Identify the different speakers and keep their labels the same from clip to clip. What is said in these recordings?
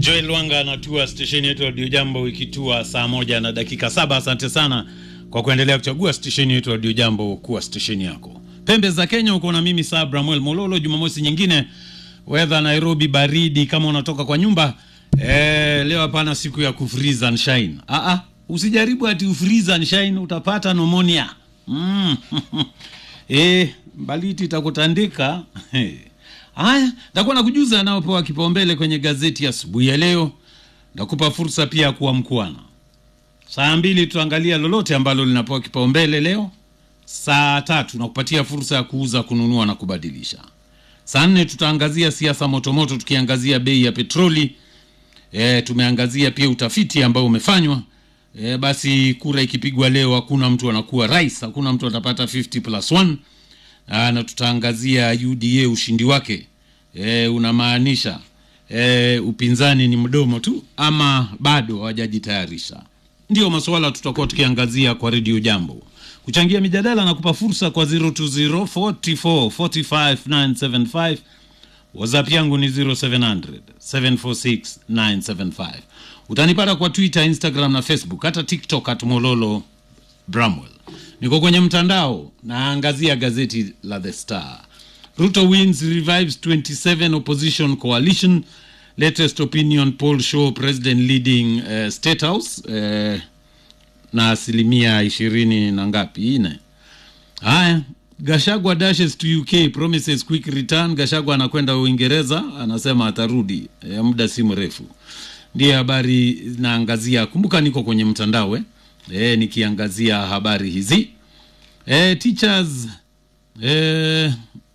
Speaker 1: Joel Lwanga anatua stesheni yetu ya Radio Jambo ikitua saa moja na dakika saba. Asante sana kwa kuendelea kuchagua stesheni yetu ya Radio Jambo kuwa stesheni yako. Pembe za Kenya uko na mimi Saa Bramwel Mololo. Jumamosi nyingine, weather Nairobi baridi kama unatoka kwa nyumba eh, leo hapana siku ya kufreeze and shine. Ah ah, usijaribu ati ufreeze and shine utapata pneumonia. Mm. eh, baliti itakutandika. Haya, nitakuwa nakujuza anaopewa kipaumbele kwenye gazeti asubuhi ya, ya leo. Nakupa fursa pia ya kuwa mkuana. Saa mbili tutaangalia lolote ambalo linapewa kipaumbele leo. Saa tatu nakupatia fursa ya kuuza, kununua na kubadilisha. Saa nne tutaangazia siasa motomoto, tukiangazia bei ya petroli. E, tumeangazia pia utafiti ambao umefanywa. E, basi kura ikipigwa leo hakuna mtu anakuwa rais, hakuna mtu atapata 50 plus 1. Aa, na tutaangazia UDA ushindi wake e, unamaanisha e, upinzani ni mdomo tu ama bado hawajajitayarisha? Ndio masuala tutakuwa tukiangazia kwa redio Jambo. Kuchangia mijadala na kupa fursa kwa 020 44 45 975. WhatsApp yangu ni 0700 746 975. Utanipata kwa Twitter, Instagram na Facebook, hata TikTok at Mololo Bramwell. Niko kwenye mtandao naangazia gazeti la The Star. Ruto wins revives 27 opposition coalition. Latest opinion poll show president leading uh, state house uh, na asilimia ishirini na ngapi ine. Haya, Gashagwa dashes to UK promises quick return. Gashagwa anakwenda Uingereza, anasema atarudi e, muda si mrefu. Ndiye habari naangazia. Kumbuka niko kwenye mtandao eh? E, nikiangazia habari hizi e, teachers e,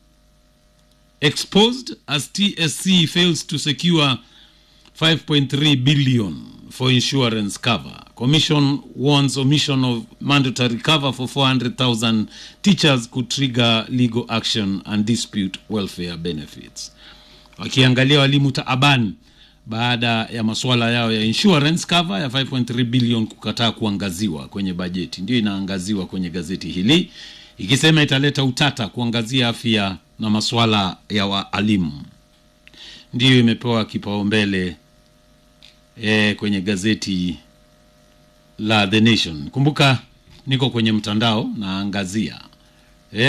Speaker 1: exposed as TSC fails to secure 5.3 billion for insurance cover. Commission warns omission of mandatory cover for 400,000 teachers could trigger legal action and dispute welfare benefits. Wakiangalia walimu taaban baada ya masuala yao ya insurance cover ya 5.3 billion kukataa kuangaziwa kwenye bajeti. Ndio inaangaziwa kwenye gazeti hili ikisema italeta utata kuangazia afya na masuala ya waalimu. Ndiyo imepewa kipaumbele e, kwenye gazeti la The Nation. Kumbuka niko kwenye mtandao naangazia e,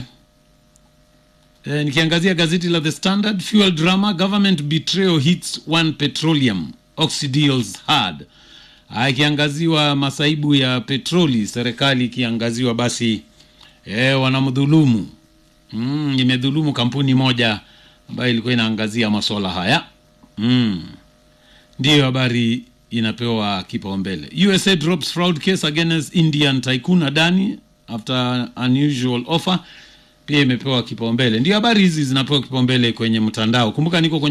Speaker 1: e, nikiangazia gazeti la The Standard. Fuel drama, government betrayal hits one petroleum oxydeals hard. Ikiangaziwa masaibu ya petroli, serikali ikiangaziwa basi e, wanamdhulumu mm, imedhulumu kampuni moja ambayo ilikuwa inaangazia masuala haya mm. Ndiyo habari inapewa kipaumbele. USA drops fraud case against Indian tycoon Adani after unusual offer, pia imepewa kipaumbele. Ndio habari hizi zinapewa kipaumbele kwenye mtandao. Kumbuka niko kwenye